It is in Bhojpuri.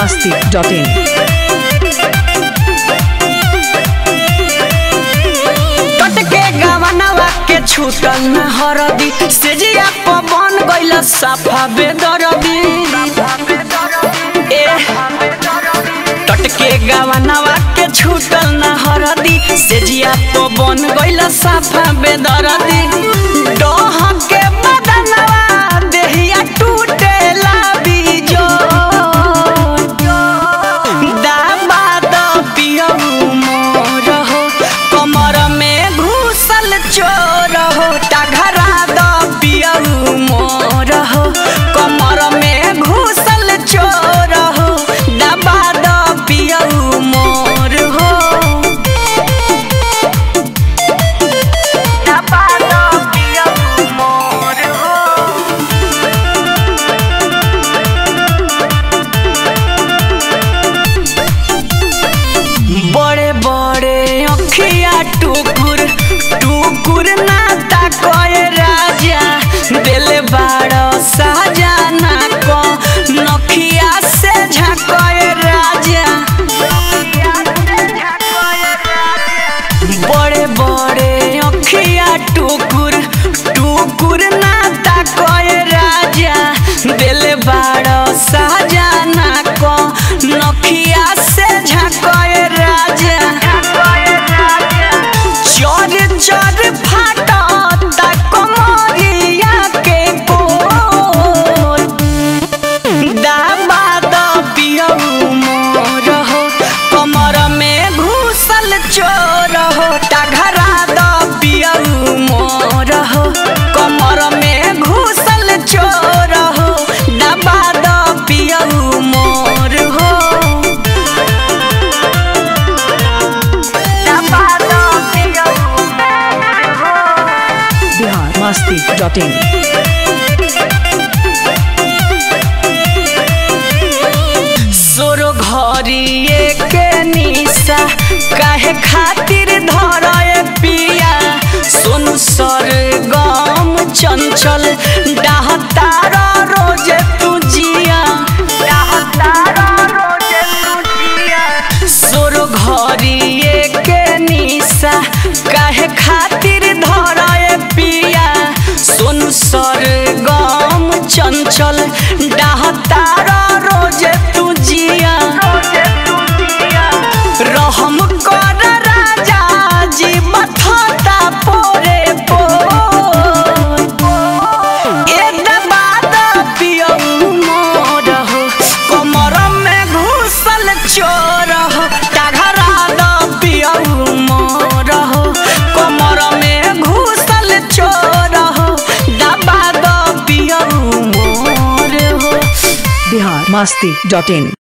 masti.in. टटके गवनवा के छूटल न हरदी सेजिया पवन गइल साफा बेदरदी ए टटके गवनवा के छूटल न हरदी सेजिया पवन गइल साफा बेदरदी डोह के बदनवा देहिया टूटेला बीजो दाबा द पियऊ मोर हो कमर में घुसल चोर हो टघरा द पियऊ मोर हो कमर में घुसल चोर हो दबा द पियऊ मोर हो दबा द पियऊ मोर हो बड़े बड़े अखिया टुकुर टुकुर नाता कए राजा दिल बाड़ साजाना को नखिया से झकए राजा बड़े बड़े अखिया टुकुर टुकुर नाता कए राजा दिल बाड़ साजाना को नखिया से झकए राजा चोर चोर फाटा कमरिया के कोर दाबा द पियऊ मोर हो कमर में घुसल चोर हो टघरा द पियऊ मोर हो कमर में घुसल चोर हो दबा द पियऊ मोर हो दबा द पियऊ मोर हो Bihar masti.in. सोरो घरिए के निशा काहे खातिर धरए पिया सोनु सर गम चंचल डाहतार रोज तू जिया डाहतार रोज तू जिया सोरो घरिए के निशा काहे खातिर धरए पिया सोनु सर गम चंचल डाहतार रोज तू जिया रहम कर राजा जी मथता पोरे पो ए दबा द पियऊ मोर हो कमर में घुसल चोर हो टघरा द पियऊ मोर हो कमर में घुसल चोर हो दबा द पियऊ मोर हो Bihar masti.in.